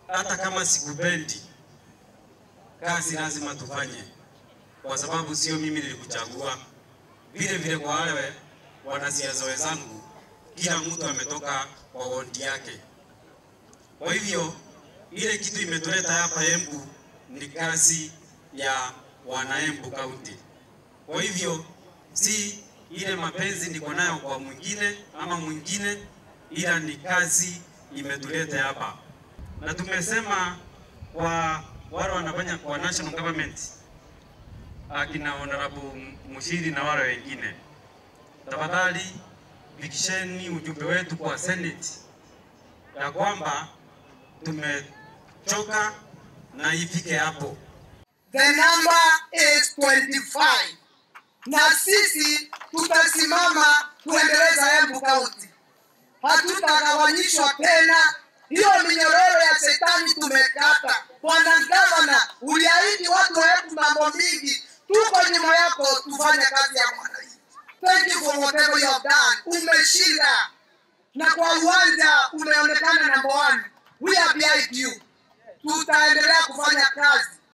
hata kama sikupendi, kazi lazima tufanye, kwa sababu sio mimi nilikuchagua. Vile vile kwa wale wanasiasa wenzangu, kila mtu ametoka kwa wondi yake. Kwa hivyo ile kitu imetuleta hapa Embu ni kazi ya wana Embu County. Kwa hivyo si ile mapenzi niko nayo kwa mwingine ama mwingine, ila ni kazi imetuleta hapa, na tumesema kwa wale wanafanya kwa national government, akina honorable Mushiri na wale wengine, tafadhali fikisheni ujumbe wetu kwa Senate ya kwamba tumechoka na ifike hapo. The number is 25 na sisi tutasimama kuendeleza Embu County, hatutagawanyishwa tena. Hiyo minyororo ya shetani tumekata. Bwana Gavana, uliahidi watu wa Embu mambo mingi, tuko nyuma yako, tufanye kazi ya mwananchi. Thank you for whatever you have done. Umeshinda na kwa uwanja umeonekana number one. We are behind you. Tutaendelea kufanya kazi